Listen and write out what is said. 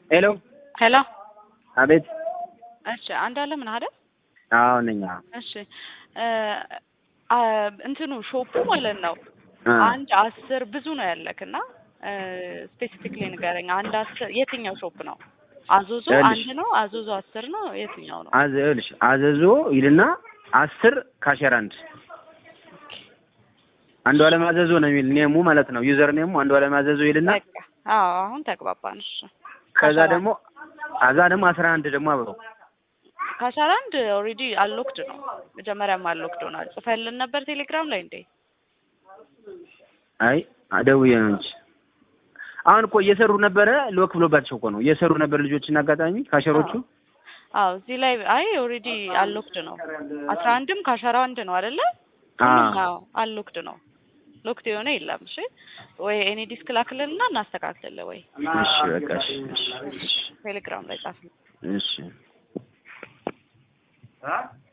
ሄሎ ሄሎ አቤት። እሺ አንድ አለ ምን አይደል? አዎ ነኝ። አዎ እሺ እ አ እንትኑ ሾፑ ማለት ነው እ አንድ አስር ብዙ ነው ያለክ እና ስፔሲፊክሊ ንገረኝ። አንድ አስር የትኛው ሾፕ ነው? አዞዞ ይኸውልሽ። አንድ ነው? አዞዞ አስር ነው? የትኛው ነው? አዘ ይኸውልሽ አዘዞ ይልና አስር ካሸር አንድ አንዱ አለም አዘዞ ነው የሚል ኔሙ ማለት ነው። ዩዘር ኔሙ አንዱ አለም አዘዞ ይልና በቃ አዎ አሁን ተግባባን። እሺ ከዛ ካሸር ደግሞ አዛ ደግሞ አስራ አንድ ደግሞ አብሮ ካሸር አንድ ኦልሬዲ አሎክድ ነው። መጀመሪያም አሎክድ ሆኗል። ጽፈልን ነበር ቴሌግራም ላይ እንዴ? አይ ደውዬ ነው እንጂ አሁን እኮ እየሰሩ ነበረ። ሎክ ብሎባቸው እኮ ነው እየሰሩ ነበር ልጆችን አጋጣሚ ካሸሮቹ አዎ እዚህ ላይ አይ ኦልሬዲ አሎክድ ነው። አስራ አንድም ካሸራ አንድ ነው አይደለ? አ አዎ አሎክድ ነው። ሎክድ የሆነ የለም። እሺ ወይ ኤኒ ዲስክ ላክልንና እናስተካክልልህ ወይ እሺ በቃ እሺ እሺ ቴሌግራም ላይ ጻፍ። እሺ